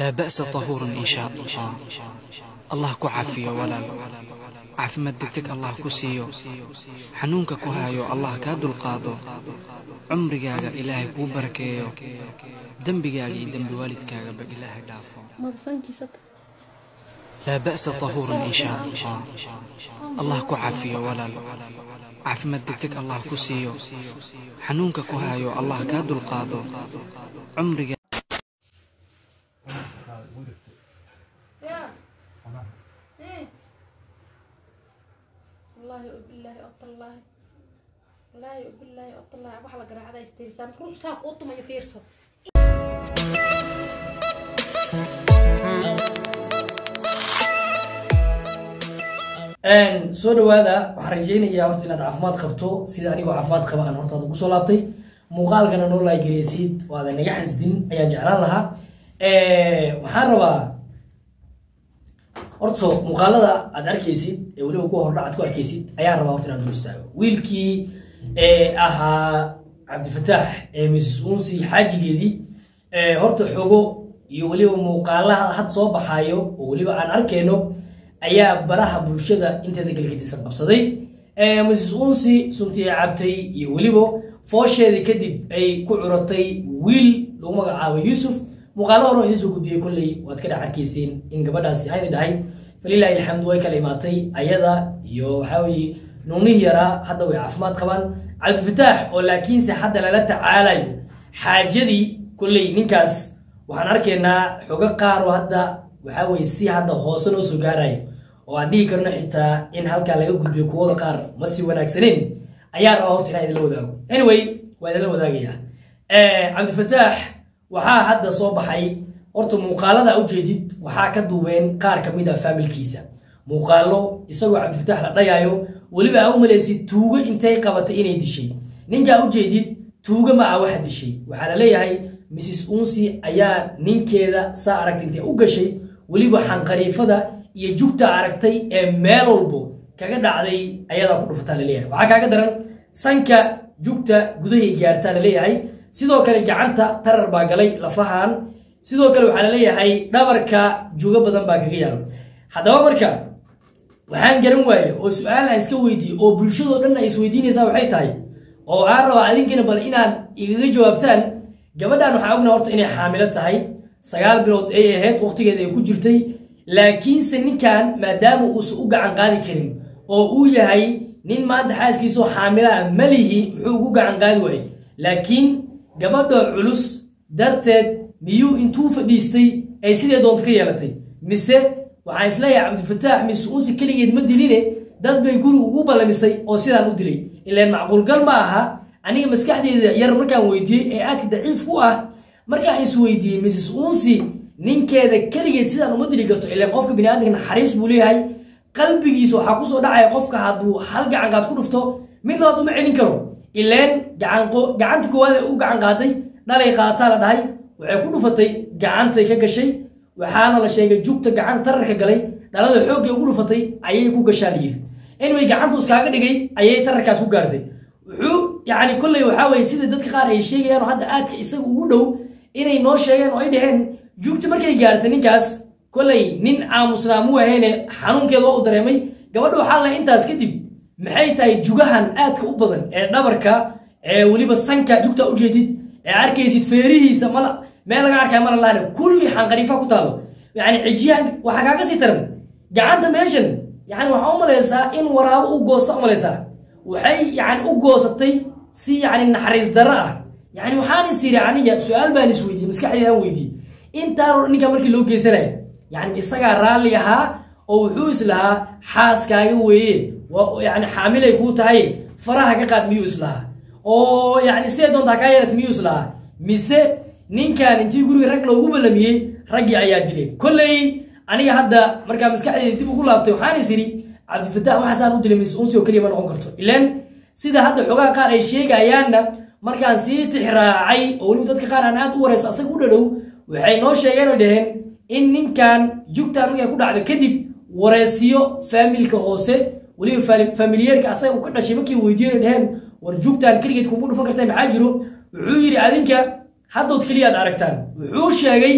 laa ba'sa tahuurun in shaa allah allah ku cafiyo walaal caafimaad degdeg allah ku siiyo xanuunka ku haayo allah kaa dulqaado cumrigaaga ilaahay kuu barakeeyo dembigaaga iyo dembi waalidkaagaba ilaahay dhaafo laa ba'sa tahuurun in shaa allah allah ku cafiyo walaal caafimaad degdeg allah ku siiyo xanuunka ku haayo allah kaa dulqaado cumriga والله وبالله والله والله وبالله والله waxa la garaacada istiirsan ruux saa ku tumay fiirso soo dhawaada waxaan rajeynayaa horta inaad caafimaad qabto sida anigoo caafimaad qaba aan hortaada kusoo laabtay muuqaalkana noo laageleysid oo aadan naga xasdin ayaan jeclaan lahaa waxaan rabaa horta muuqaalada aad arkaysid ee weliba kuwa hordha aad ku arkaysid ayaan rabaa horta inaan dul istaago wiilkii ahaa cabdifataax ee mrs unsi xaajigeedii horta xogo iyo weliba muuqaalaha had soo baxaayo oo weliba aan arkayno ayaa baraha bulshada inteeda galgadisan qabsaday mrs unsi suntii cabtay iyo weliba foosheedii kadib ay ku curatay wiil lagu magacaabo yuusuf muuqaalo hore idiin soo gudbiyey kolley waad ka dhex arkayseen in gabadhaasi ayna dhahay falilaahi alxamdu way kala imaatay ayada iyo waxaa weye nuunihii yaraa hadda way caafimaad qabaan cabdifataax oo laakiinse hadda lala tacaalayo xaajadii kolley ninkaas waxaan arkaynaa xogo qaar oo hadda waxaa weye si hadda hoose noo soo gaarayo oo aan dhihi karno xitaa in halkaa laga gudbiyo kuwada qaar ma si wanaagsaneyn ayaa rabaa horta inaan idinla wadaago anyway waa idinla wadaagaya cabdifataax waxaa hadda soo baxay horta muuqaalada ujeedid waxaa ka duubeen qaar ka mid a faamilkiisa muuqaalo isagoo cabdifataax la dhayaayo weliba aa u malaysid tuugo intay qabatay inay dishay ninkaa ujeedid tuugo ma ah waxa dishay waxaa la leeyahay mrs unsi ayaa ninkeeda saa aragtay intay u gashay weliba xanqariifada iyo jugta aragtay ee meel walbo kaga dhacday ayadaa ku dhufataa laleeyahay waxaa kaaga daran sanka jugta gudahay gaartaa laleeyahay sidoo kale gacanta tarar baa galay lafahan sidoo kale waxaa laleeyahay dhabarka jugo badan baa kaga yaalo haddaba marka waxaan garan waaye oo su-aal aan iska weydiiye oo bulshadoo dhan ay isweydiinaysaa waxay tahay oo aan rabaa adinkana bal inaad igaga jawaabtaan gabadhan waxaa ogna horta inay xaamilo tahay sagaal bilood ay ahayd waqtigeeda ay ku jirtay laakiinse ninkan maadaama uusan u gacan qaadi karin oo uu yahay nin maanta xaaskiisoo xaamilaa malihi muxuu ugu gacan qaadi waaye laakiin gabadha culus darteed miyuu intuu fadhiistay ay sidee doonta ka yeelatay mise waxaan isleeyahay cabdifataax mise unsi keligeed ma diline dad bay guriga ugu ballamisay oo sidaan u dilay ilaan macquulgal ma aha aniga maskaxdeeda yar markaan weydiiyey ee aadka daciif ku ah markaan is weydiiyey mrs unsi ninkeeda keligeed sidaan uma dili karto ilaan qofka biniaadamka naxariis buu leeyahay qalbigiisa waxaa kusoo dhacaya qofka hadduu hal gacanqaad ku dhufto mid labaad uma celin karo ileen gacanta koowaad ee u gacan qaaday dhalay qaataa la dhahay waxay ku dhufatay gacantay ka gashay waxaana la sheegay jugta gacan tararka galay dhalada xooggay ugu dhufatay ayay ku gashaa layiri anyway gacantu iskaaga dhigay ayay tararkaas ku gaartay wuxuu yani kolley waxaa weye sida dadka qaar ay sheegayaan oo hadda aadka isaga ugu dhow inay noo sheegeen oo ay dhaheen jugta markay gaartay ninkaas kolley nin aamusnaa muu ahayne xanuunkeeda waa u dareemay gabadha waxaa la intaas kadib maxay tahay jugahan aadka u badan ee dhabarka ee weliba sanka jugta ujeedid ee arkaysid feerihiisa mal meel laga arkaya mala lahane kulli xanqariifa ku taalo yani cijiyahan waxaa kaaga sii taran gacanta meeshan yani waxaa u malaysaa in waraabo u goosta u malaysaa waxay yani u goosatay si yani naxariis darro ah yani waxaan is yiri aniga su-aal baan is weydiiyey maskaxdeeda aan weydiiyey intaan ninka markii loo geysanaya yani isagaa raalli ahaa oo wuxuu islahaa xaaskaaga weeye yani xaamilay kuu tahay faraha ka qaad miyuu islahaa oo yani siday doontaa kaa yeelata miyuu islahaa mise ninkan intii guriga rag loogu ballamiyey raggii ayaa dileen kolley aniga hadda markaa maskaxdeeda dib ugu laabtay waxaan is idhi cabdifataax waxaasaan u dilay mis unsi oo keliya ma noqon karto ilaan sida hadda xogaha qaar ay sheegayaanna markaan sii tixraacay oo weliba dadka qaar aan aad u warayso asaga u dhadhow waxay noo sheegeen oo dhaheen in ninkan jugtan markay ku dhacda kadib wareysiyo faamilka hoose weliba familiyeerka asaga uu ka dhashay markii weydiiyeen ay dhaheen war jugtan keligeed kugu dhufan kartaa maxaa jiro wuxuu yidhi adinka haddood keliyaad aragtaan wuxuu sheegay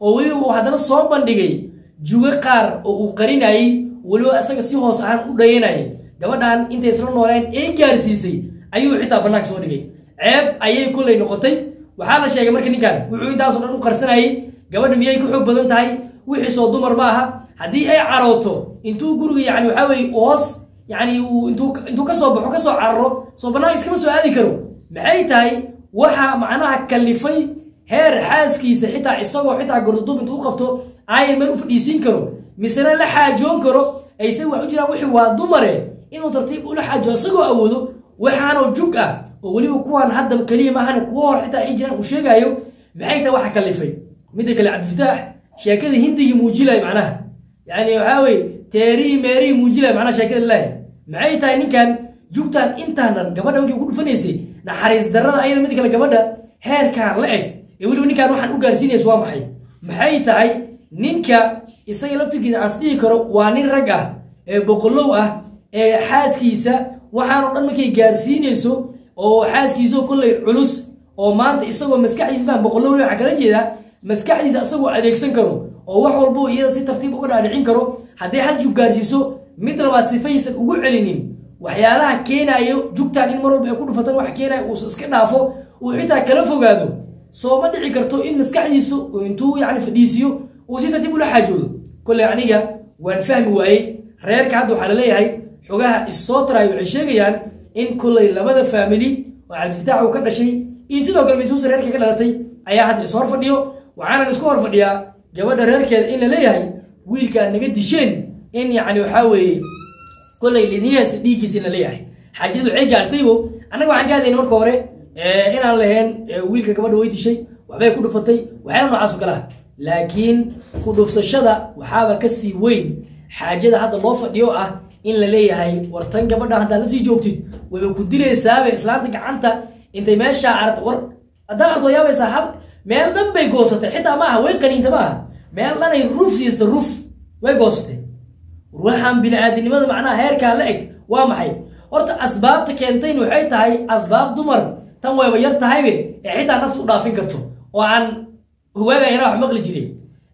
oo weliba uu haddana soo bandhigay jugo qaar oo uu qarinayey weliba isaga si hoos ahaan u dhayanayay gabadhan intay isla nooleen ee gaarsiisay ayuu xitaa bannaanka soo dhigay ceeb ayay kollay noqotay waxaa la sheegay marka ninkan wuxuu intaasoo dhan u qarsanayay gabadha miyay ku xoog badan tahay wixii soo dumar ma aha haddii ay carooto intuu guriga yani waxaa weye hoos yani uu intuu intuu kasoo baxo kasoo cararo soo banaanka iskama soo aadi karo maxay tahay waxa macnaha kalifay heer xaaskiisa xitaa isagoo xitaa gordodub intuu u qabto ayan meel u fadhiisiin karo misena la xaajoon karo ayse wax u jiraan wixii waa dumare inuu tartiib ula xaajo isagoo awoodo waxaanoo jug ah oo weliba kuwan hadda keliya maahan kuwa hor xitaa ay jiraan uu sheegaayo maxay tahay waxa kalifay midda kale cabdifitaax sheekada hindigii muujilay macnaha yani waxaa weye teerii meerii muujilay macnaha sheekada ilaahi maxay tahay ninkan jugtan intaanan gabadha markii ku dhufanaysay naxariis darrada ayada mid kale gabadha heerkaan la eg ee weliba ninkaan waxaan u gaarsiinaysa waa maxay maxay tahay ninka isaga laftirkiisa aan is dhihi karo waa nin rag ah ee boqolow ah ee xaaskiisa waxaanoo dhan markay gaarsiinayso oo xaaskiisao kollay culus oo maanta isagoo maskaxdiisa maan boqolow waxaa kala jeedaa maskaxdiisa isagoo adeegsan karo oo wax walbo iyada si tartiib uga dhaadhicin karo hadday hal jug gaarsiiso mid labaad sifaysan ugu celinin waxyaalaha keenaayo jugtaan in mar walba ay ku dhufatan wax keenayo uusa iska dhaafo uu xitaa kala fogaado soo ma dhici karto in maskaxdiisu intuu yani fadhiisiyo uu si tartiib ula xaajoodo kolley aniga waan fahmi waayey reerka hadda waxaa laleeyahay xogaha issoo taraayo waxay sheegayaan in kolley labada faamili oo cabdifitaax uu ka dhashay iyo sidoo kale maysuusa reerka ka dhalatay ayaa hadda is hor fadhiyo waxaana isku hor fadhiyaa gabadha reerkeeda in la leeyahay wiilkaa naga disheen in yani waxaa weeye kolley lidinyahaas dhiiggiisa in la leeyahay xaajadu waxay gaartaybo annaga waxaan ka hadlayna marka hore inaan lahayn wiilka gabadha way dishay waxbay ku dhufatay waxyaala noocaas oo kale ah laakiin ku dhufsashada waxaaba ka sii weyn xaajada hadda loo fadhiyo ah in la leeyahay war tan gabadha haddaad la sii joogtid wayba ku dilaysaabe islaanta gacanta intay meeshaa aragta war haddaad arto yaabaysaa hal meel dhan bay goosatay xitaa ma aha way qaniinta ma aha meel dhanay ruf siista ruf way goosatay waxaan bini-aadinimada macnaha heerkaa la eg waa maxay horta asbaabta keentayn waxay tahay asbaab dumar tan wayba yar tahaybe ee xitaa nafta u dhaafin karto oo aan hogaaga yaraa wax maqli jiray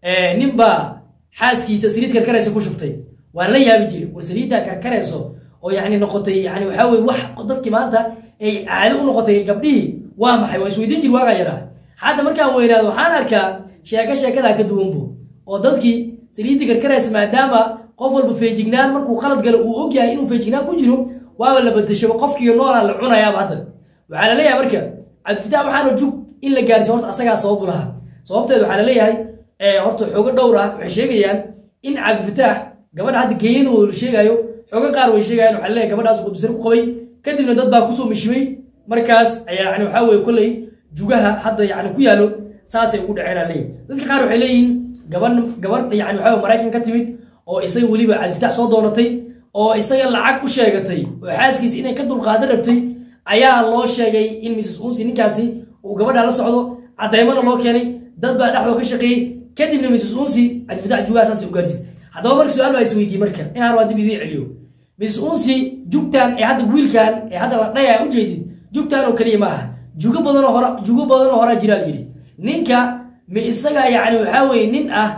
ninbaa xaaskiisa saliid karkaraysa ku shubtay waan la yaabi jiray war saliiddaa karkarayso oo yani noqotay yani waxaa weye wax dadkii maanta ay caado u noqotay gabdhihii waa maxay waa isweydiin jiri waagaa yaraa hadda markaan weynaado waxaan arkaa sheeko sheekadaa ka duwanbo oo dadkii saliiddii karkaraysa maadaama qof walba feejignaan markuu qalad galo uu ogyahay inuu feejignaan ku jiro waaba la badashaba qofkiiyo noolaa la cunayaaba hadda waxaa la leeyahay marka cabdifitaax waxaana jug in la gaarsiyo horta asagaa sababu lahaa sababteed waxaa la leeyahay horta xoogo dhowr ah waxay sheegayaan in cabdifitaax gabadha hadda geeyadu la sheegaayo xoogo qaar way sheegayaan waxaa laleeyahay gabadhaas qudusar ku qabay kadibna dad baa kusoo mishimay markaas ayaa yani waxaa weye kolley jugaha hadda yani ku yaallo saasay ugu dhaceen aa leeyahy dadka qaar waxay leeyihiin gaban gabadh yani waxaa maraykan ka timid oo isaga weliba cabdifitaax soo doonatay oo isaga lacag u sheegatay oo xaaskiisa inay ka dulqaadan rabtay ayaa loo sheegay in mrs unsi ninkaasi uu gabadha la socdo caddaymana loo keenay dad baa dhexdoo ka shaqeeyey kadibna mrs unsi cabdifitaax jugaha saas u gaarsiis haddaba marka su-aal baa isweydiiyey marka inaan rabaa dib idiin celiyo mrs unsi jugtan ee hadda wiilkan ee hadda la dhaya ujeedid jugtan oo keliya ma aha jugo badanoo hora jugo badanoo horaa jiraa layidhi ninka ma isaga yani waxaa weye nin ah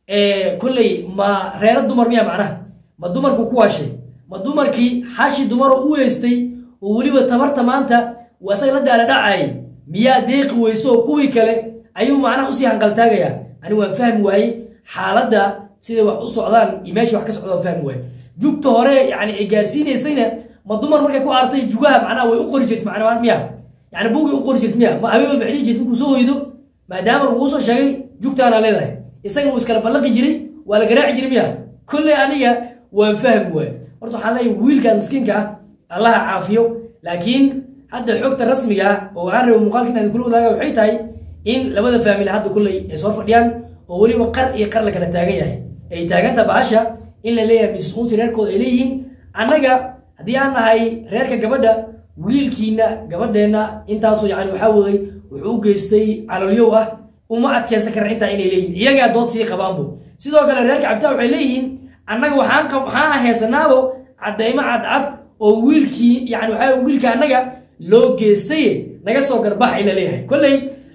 kolley ma reero dumar miya macnaha ma dumarku ku waashay ma dumarkii xashi dumaroo u weystay oo weliba tabarta maanta uu asaga la daala dhacayay miyaa deeqi weyso kuwii kale ayuu macnaha usii hanqaltaagayaa ani waan fahmi waayey xaaladda siday wax u socdaan iyo meesha wax ka socda waan fahmi waaye jugta hore yani ay gaarsiinaysayna ma dumar markay ku artay jugaha macnaha way u qori jirta macnaa miya yani buugay u qori jirta miya ma habeen walba celii jirta markuu soo hoydo maadaama laguu soo sheegay jugtaanaa leedahay isagana wuu iskala ballaqi jiray waa la garaaci jiray miya kolley aniga waan fahmi waaye horta waxaan leeyahay wiilkaas miskiinka ah allaha caafiyo laakiin hadda xogta rasmiga ah oo aan rabo muuqaalka inaan kula wadaaga waxay tahay in labada faamili hadda kulley ay soo fadhiyaan oo weliba qar iyo qar la kala taagan yahay ay taaganta bahasha in la leeyahay mrs unsi reerkooda ay leeyihiin annaga haddii aan nahay reerka gabadha wiilkiina gabadheenna intaasoo yani waxaa weeye wuxuu u geystay calolyow ah uma adkeysan karna intaa inay leeyihin iyagaa dood sii qabaanbo sidoo kale reerka cabditaa waxay leeyihiin annaga waxaan waxaan heesanaabo caddaymo cadcad oo wiilkii yani waxaa wiilka annaga loo geestay naga soo garbax in la leeyahay kolley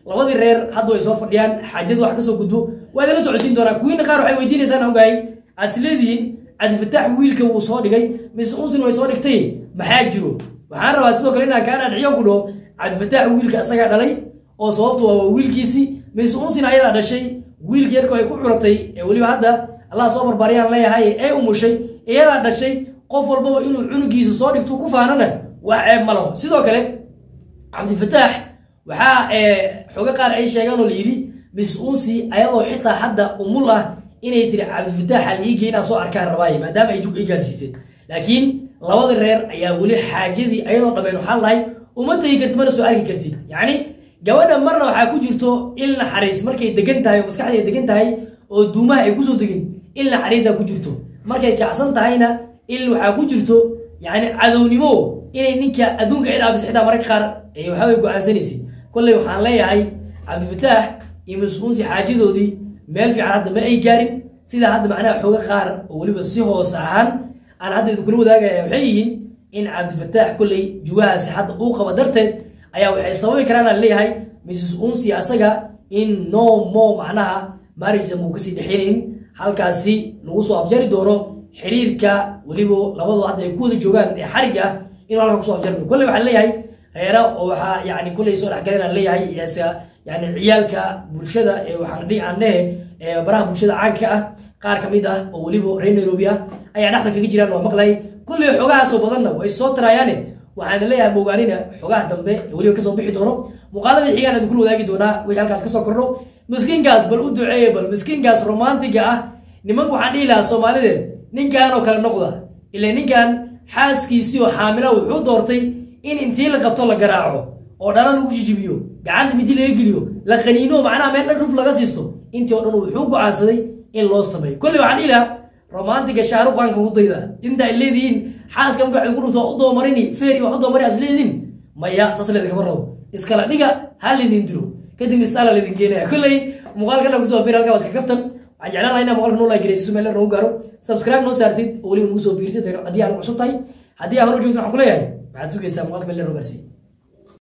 labadii reer hadda way soo fadhiyaan xaajadu wax kasoo gudbo waa idinla socodsiin doonaa kuwiina qaar waxay weydiinaysaan ogahay aad is leedihiin cabdifataax wiilka wuu soo dhigay mise unsin way soo dhigtay maxaa jiro waxaan rabaa sidoo kale inaan kaa dhaadhiciyo ku dhaho cabdifataax wiilka isagaa dhalay oo sababtu waa wiilkiisii mise unsin ayadaa dhashay wiilka yarka ay ku curatay ee weliba hadda allah soo barbaariyaan leeyahay ee umushay iyadaa dhashay qof walbaba inuu cunugiisa soo dhigto ku faanana wax ceeb ma laho sidoo kale cabdifataax waxaa xogo qaar ay sheegaan oo la yidhi miss unsi ayadoo xitaa hadda umul ah inay tiri cabdifataax aliigi inaa soo arkaan rabaaye maadaama ay jug i gaarsiiseen laakiin labada reer ayaa weli xaajadii ayadoo dhameen waxaan lahay uma tegi kartid mana soo arki kartid yacni gabadha marna waxaa ku jirto il naxariis markay degan tahay oo maskaxda ay degan tahay oo duumaha ay kusoo degin il naxariisaa ku jirto markay kacsan tahayna il waxaa ku jirto yani cadownimo inay ninka adduunka ay dhaafis xitaa mararka qaar waxaway go-aansanaysid kolley waxaan leeyahay cabdifataax iyo mas-uunsi xaajadoodii meel fiican hadda ma ay gaarin sida hadda macnaha xooga qaar oo weliba si hoos ahaan aan hadda idinkula wadaagaya waxay yihiin in cabdifataax kolley jugahaasi hadda uu qaba darteed ayaa waxay sababi karaan aan leeyahay mrs unsi asaga in no mo macnaha marriage uu kasii dhexeynayn halkaasi lagu soo afjari doono xiriirka weliba labadoo hadda ay ku wada joogaan ee xarig ah inuu halka kusoo afjarmi kolley waxaan leeyahay reera oo waxaa yani kolley soo dhexgaleen aan leeyahay yani ciyaalka bulshada ee waxaan dhihi aan lehe ee baraha bulshada caanka ah qaar ka mid ah oo weliba reer nairobi ah ayaa dhexda kaga jiraan waa maqlay kolley xogahaasoo badanna way soo tarayaane waxaan leeyahay mogaanina xogaha dambe ee weliba kasoo bixi doono muuqaaladii xigaan idin kula wadaagi doonaa wixii halkaas kasoo kordho miskiinkaas bal u duceeye bal miskiinkaas romantiga ah nimanka waxaan dhihi lahaa soomaalideed ninkan oo kale noqda ila ninkan xaaskiisii oo xaamila wuxuu doortay in intii la qabto la garaaco oo dhalo lagu jijibiyo gacanta midi laga geliyo la qaniino macnaha meel dhan ruf laga siisto intii oo dhan wuxuu go-aansaday in loo sameeyo kolley waxaan dhihi lahaa romantiga shaaruqanka ku dayda inta ay leedihiin xaaska marka waxay ku dhufto u doomarini feeri wax u doomari as leediin maya saas leeda kama rabo iskala dhiga ha lidin dilo kadib istaala lidin keenaya kolley muuqaalkana kusoo bir halkaa waa iska kaftan waxaan jeclaan lahaa inaa muuqaalka noo laagareysiso meel nagu gaaro subscribe noo saartid oo weliba nagu soo biirtid haddii aan cusub tahay haddii aan hor joogto waxaan ku leeyahay waxaad sugaysaa muuqaalka meel noo gaarsiiy